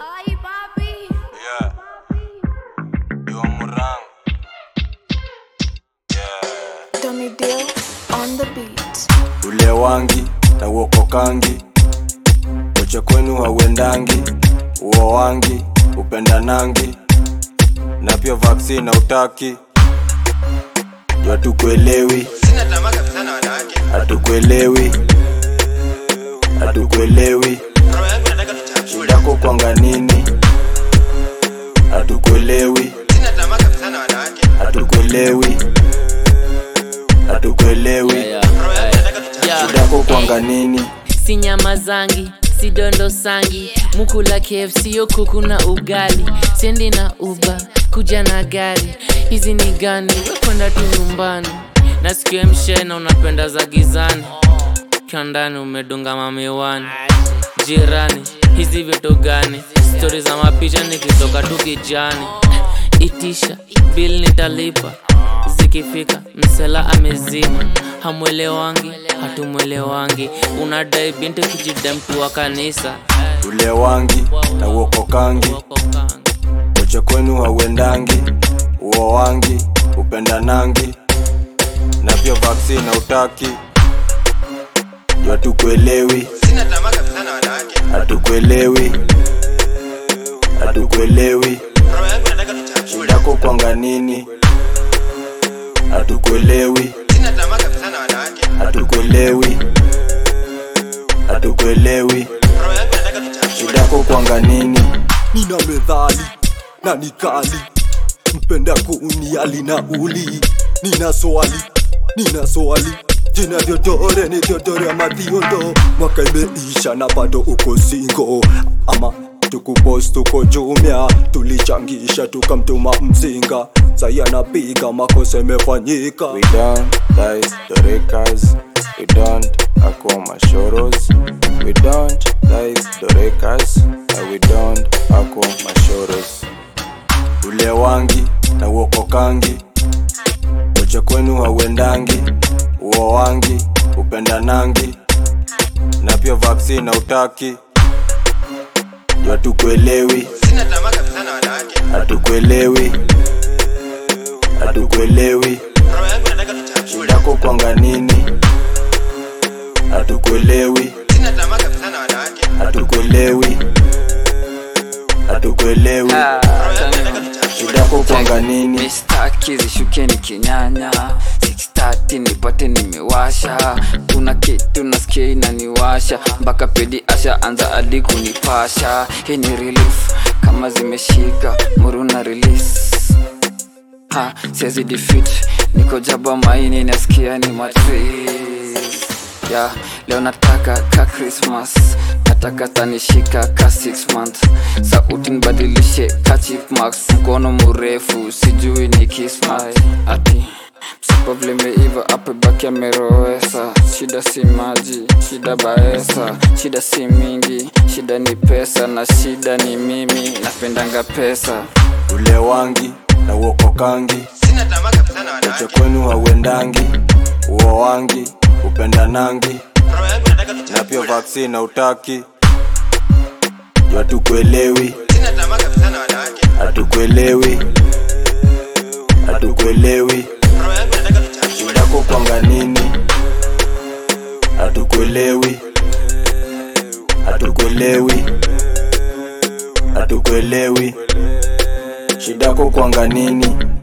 Ay, papi. Yeah. Yo Murang. Yeah. Dummy Deal on the beat. Ule wangi na uokokangi, koche kwenu hauendangi, uo wangi upendanangi, na pia vaccine hautaki. Yo hatukuelewi, Sina tamaa kabisa na wanawake. hatukuelewi, hatukuelewi, Roho yangu nataka tuchafue. yako kwanga nini? Hatukuelewi, Sina tamaa kabisa na wanawake. hatukuelewi, hatukuelewi, Roho yangu nataka tuchafue. yako kwanga nini? si nyama zangi si dondo sangi mukula kfc yo kuku na ugali sendi na uba kuja na gari hizi ni gani wekwenda tu nyumbani nasikia mshena unapenda za gizani ukiwa ndani umedunga mamiwani jirani hizi vitu gani stori za mapicha nikitoka tu kijani itisha bil nitalipa zikifika msela amezima hamwelewangi hatumwelewangi unadai binti kijida mtu wa kanisa ule wangi na uokokangi koche kwenu hauendangi uo wangi upendanangi na pia vaccine hautaki yo hatukuelewi Sina tamaa kabisa na wanawake. hatukuelewi hatukuelewi Roho yangu nataka tuchafue. yako kwanga nini hatukuelewi Sina tamaa kabisa na wanawake. hatukuelewi hatukuelewi Roho yangu nataka tuchafue. yako kwanga nini nina medhali na nikali mpenda kuuniali na uli nina swali nina swali jina vyodore ni vyodore ama viondo mwaka imeisha na bado uko singo ama tukupost tuko jumia tulichangisha tukamtuma mzinga sai anapiga makosa imefanyika We don't dice the rekas. We don't ako mashoros. We don't dice the rekas. And we don't ako mashoros. Ule wangi na uokokangi, koche kwenu hauendangi, uo wangi upendanangi, na pia vaccine hautaki. Yo hatukuelewi, Sina tamaa kabisa na wanawake. hatukuelewi, hatukuelewi. Roho yangu nataka tuchafue. yako kwanga nini hatukuelewi Sina tamaa kabisa na wanawake. hatukuelewi hatukuelewi Roho yangu nataka tuchafue. yako kwanga nini mistaki zishukeni kinyanya 630 nipate nimewasha kuna kitu nasikia inaniwasha mpaka pedi asha anza adi kunipasha hii ni relief kama zimeshika muruna release ha siwezi defeat niko jaba maini nasikia ni matrix ya leo nataka ka christmas nataka tanishika ka 6 month sauti nibadilishe ka chief max mkono mrefu sijui ni kismai ati msipoblimeiva apebaki amerowesa shida si maji shida baesa shida si mingi shida ni pesa na shida ni mimi napendanga pesa ule wangi na uokokangi Sina tamaa kabisa na koche wanawake. kwenu hauendangi uo wangi upendanangi Roho yangu nataka na pia tuchafue. vaccine hautaki yo hatukuelewi Sina tamaa kabisa na wanawake. hatukuelewi hatukuelewi Roho yangu nataka tuchafue. yako kwanga nini hatukuelewi hatukuelewi hatukuelewi shida yako kwanga nini